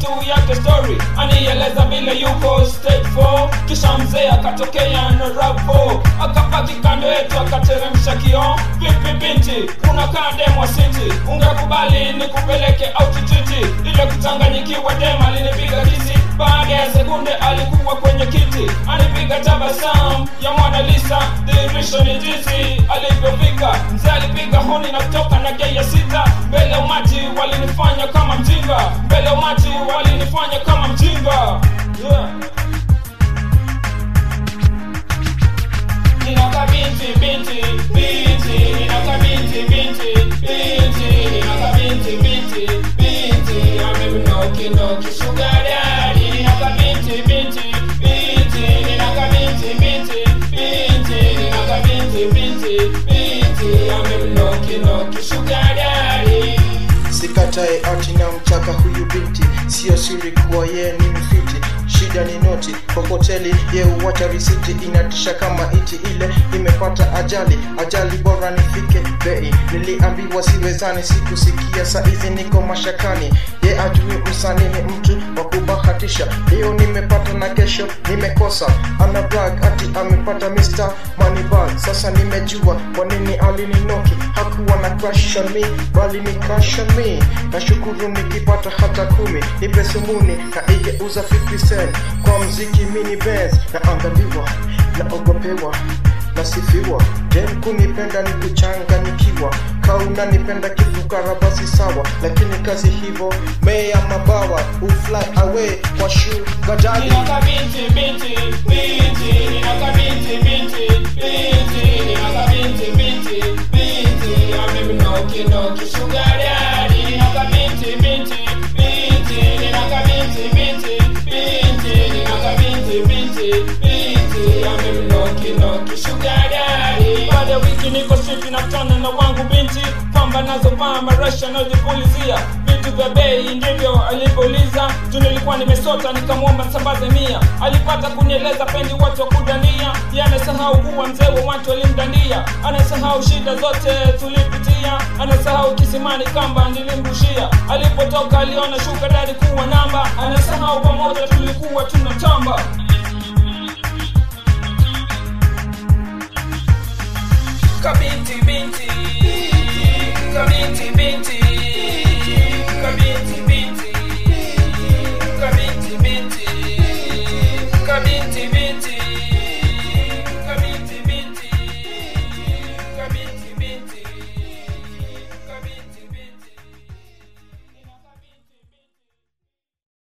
tu yake story anieleza vile yuko stage 4 kisha mzee akatokea na ravo akapaki kando yetu akateremsha kioo vipi binti unakaa demwa city ungekubali nikupeleke autititi ile kuchanganyikiwa dem alinipiga kisi baada ya sekunde alikuwa kwenye kiti anipiga tabasam ya mwana lisa dhihirisho ni jinsi alivyofika mzee alipiga honi na kutoka na gei ya sita mbele ya umati walinifanya kama mjinga mbele ya umati walinifanya kama mjinga yeah. Ninaka binti binti binti Ninaka binti binti binti Ninaka binti binti binti Amemnoki noki sugar daddy Ninaka binti binti binti Ninaka binti binti binti Ninaka binti binti binti Amemnoki noki sugar daddy sikatae ati na mtaka huyu binti sio siri kuwa yeye ni mfiti shida ni noti kwa hoteli ye uwacha risiti inatisha kama iti ile imepata ajali ajali bora nifike bei niliambiwa siwezani sikusikia saizi niko mashakani ye ajui msanii ni mtu wa kubahatisha leo nimepata na kesho nimekosa ana brag ati amepata Mr. Moneybag sasa nimejua kwa nini alininoki hakuwa na crush on me bali ni crush on me nashukuru nikipata hata kumi nipe sumuni na igeuza 50 cent kwa mziki mini Benz na angaliwa naogopewa nasifiwa dem kunipenda ni kuchanganikiwa kauna nipenda kifukara basi sawa lakini kazi hivo meya mabawa ufly away kwa sugar daddy Ninaka binti binti binti Ninaka binti binti binti Ninaka binti binti binti Amemnoki noki sugar daddy Ninaka binti binti binti Ninaka binti binti binti Ninaka binti binti binti Amemnoki noki sugar daddy Baada ya wiki niko street nakutana na wangu binti kwamba nazovaa marasha anayojipulizia vitu vya bei ndivyo alivyouliza juu nilikuwa nimesota nikamwomba sambaze mia alipata kunieleza pendi watu wa kudania ye anasahau kuwa mzee wa watu walimdandia anasahau shida zote tulipitia anasahau kisimani kamba nilimrushia alipotoka aliona shuka dari kuwa namba anasahau pamoja tulikuwa tunatamba kabinti